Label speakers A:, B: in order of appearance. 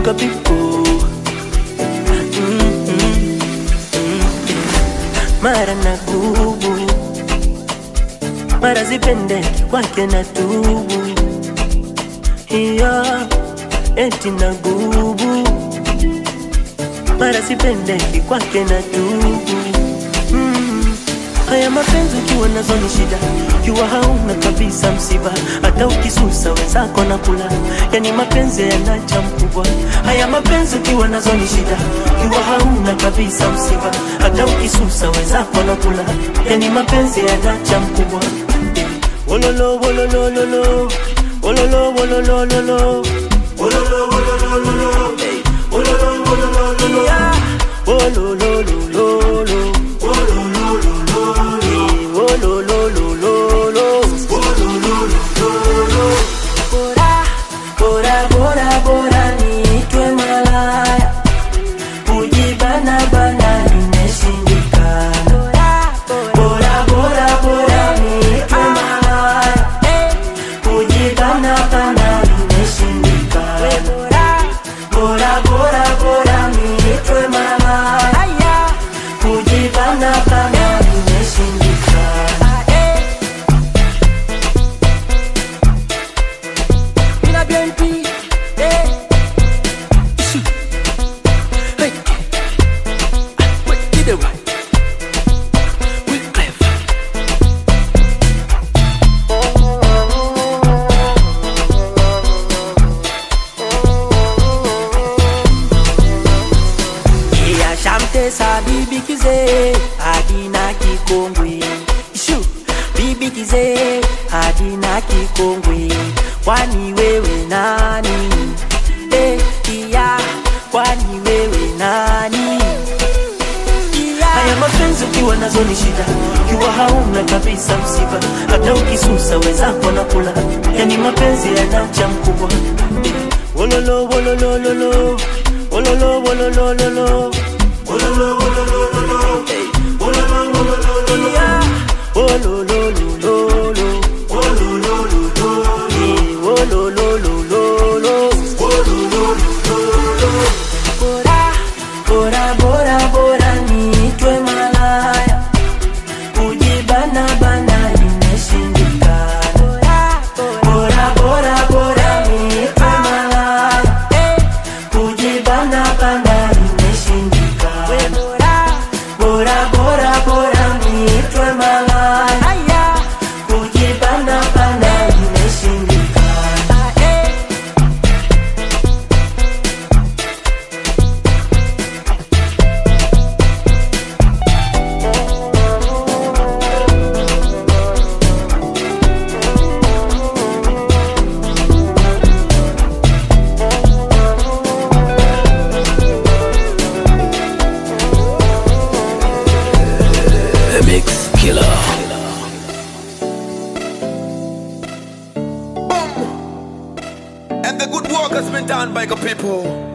A: sugar people mm -mm. mara na gubu mara zipendeki kwake na tubu hiyo eti na gubu mara sipendeki kwake na tubu mm. haya mapenzi ukiwa nazo ni shida ukiwa hauna kabisa msiba hata ukisusa wenzako na kula yani mapenzi yanacha mkubwa haya mapenzi ukiwa nazo ni shida ukiwa hauna kabisa msiba hata ukisusa wenzako na kula yani mapenzi yanacha mkubwa wololo wololololo wololo wololololo wololo wololololo hey. wololo wololololo yeah. wololololo Bora, bora, bora niitwe malaya, kujibana bana nimeshindikana. Bora, bora, bora niitwe malaya, kujibana bana nimeshindikana. Bora, bora, bora niitwe malaya, kujibana bana nimeshindikana. Mina BNP, eh. Ishi. Hey. Wait, get it right. We clever. Yeah, shamtesa bibi kize adina kikongwe Ishu, bibi kize adina kikongwe kwani wewe nani eh, iya kwani wewe nani iya. haya mapenzi ukiwa nazo ni shida ukiwa hauna kabisa msiba hata ukisusa wenzako na kula yani mapenzi yanacha mkubwa wololo wololololo wololo wololololo wololo wololololo hey. wololo wololololo yeah. wololololo wololololo yeah. wololololo wololololo bora bora bora bora niitwe malaya kujibana bana imeshindikana bora bora bora niitwe malaya kujibana bana imeshindikana bora bora bora niitwe malaya kujibana bana imeshindikana
B: The Mix Killer.
C: And the good work has been done by the people.